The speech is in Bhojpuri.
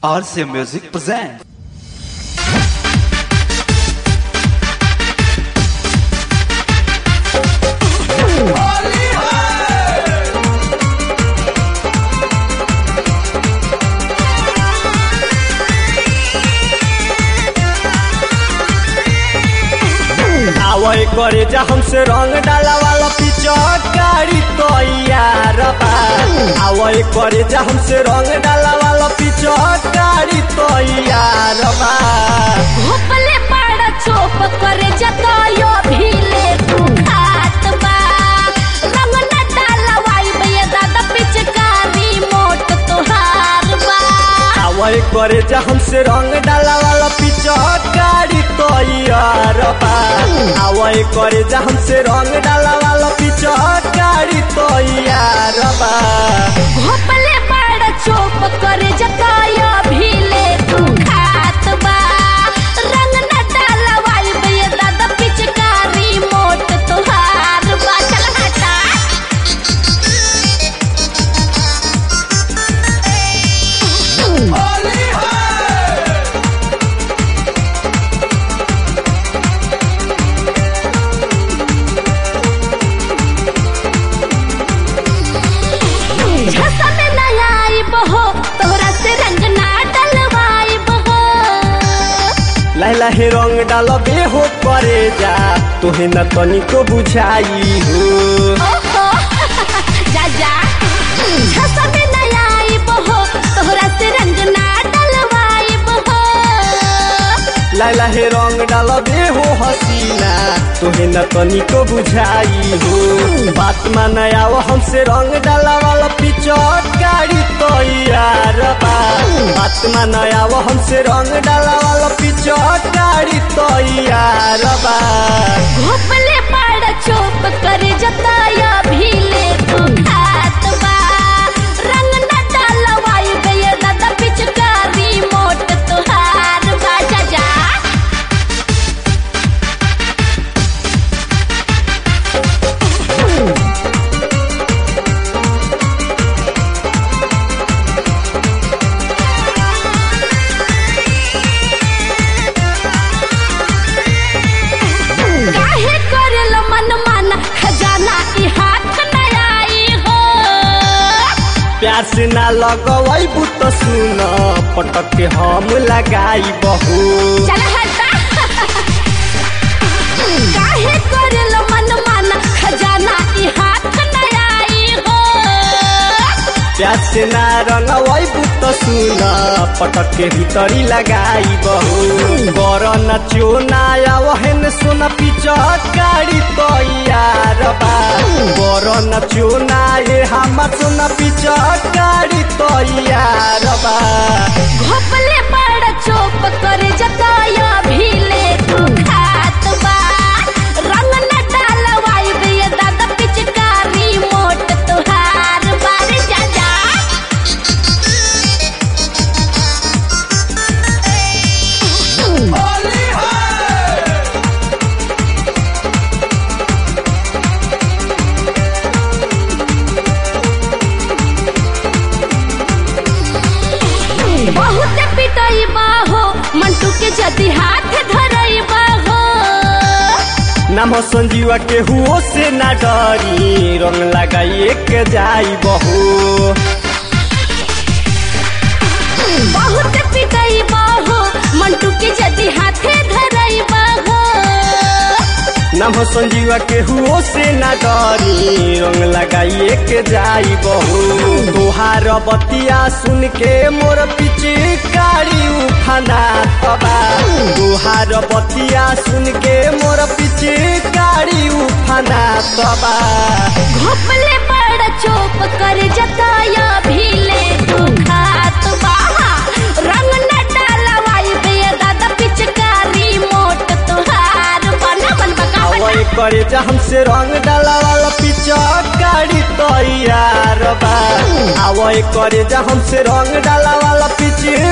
RC Music presents. आवय करे जा हमसे रंग डाला वाला पिचट गाड़ी तो यार बा आवय करे जा हमसे रंग डाला वाला पिचट गाड़ी तो यार बा भोपले पाड़ा चोप करे जतायो भीले तू खात बा रंग न डालवाई बे दादा पिचकारी मोट तोहार बा आवय करे जा हमसे रंग डाला वाला पिचट गाड़ी तो यार बा आवय करे जा हमसे रंग डाला वाला पिचट गाड़ी तो यार बा भोपले पाड़ा चोप करे जतायो भीले तू खात बा रंग न डालवाई बे दादा पिचकारी मोट तोहार बा चल हटा झसा में न आइब हो तोहरा से रंग ना डलवाइब हो लाला हे रंग डाल बे हो करे जा तोहे न तनिको बुझाई हो ओहो जा जा झसा में न आइब हो तोहरा से रंग ना डलवाइब हो लाला हे रंग डाल बे हो हसीना तोहे न तनिको बुझाई हो बात मान आओ हमसे रंग डाला वाला पिचट गाड़ी तो यार बा बात मान आओ हमसे रंग डाला वाला पिचट गाड़ी तो यार बा घोपले पाड़ चोप करे जताया भीले तू खात बा रंग न डलवाइब ये दादा पिचकारी मोट तोहार बा जा जा काहे करेल मन माना खजाना ई हाथ न आई हो प्यार से ना लगवाई बुत सुन पटक के हम लगाई बहू चल हटा काहे करेल मन माना खजाना ई हाथ न आई हो प्यार से ना रंगवाई बुत सुन पटक के भीतरी लगाई बहू बर न चोना वहन सुन पिचट गाड़ी तो यार बा बर न चोना ये हम सुन पिचट गाड़ी तो यार बा घोपले बड़ चोप करे जताया भीले तू खात बा रंग न डालवाई बे दादा पिचकारी मोट तोहार बारे जा जा बहुत पिटई बाहो मंटू के जदी हाथ धरई बाहो नाम संजीवा के हुओ से ना डरी रंग लगाइए के जाई बहू बहुत पिटई बाहो मंटू के जदी हाथे धरई बाहो नाम संजीवा के हुओ से ना डरी रंग लगाइए के जाई बहू तोहार बतिया सुन के मोर पीछे गाड़ी उफाना तबा तोहार बतिया सुन के मोर पीछे गाड़ी उफाना तबा घोपले बड़ चोप कर जताया भीले तू खात बाहा रंग न डालवाई बे दादा पिचकारी मोट तोहार बन बन बका आवय करे जा हमसे रंग डाला वाला पिचट गाड़ी तो यार बा आवय करे जा हमसे रंग डाला वाला पिच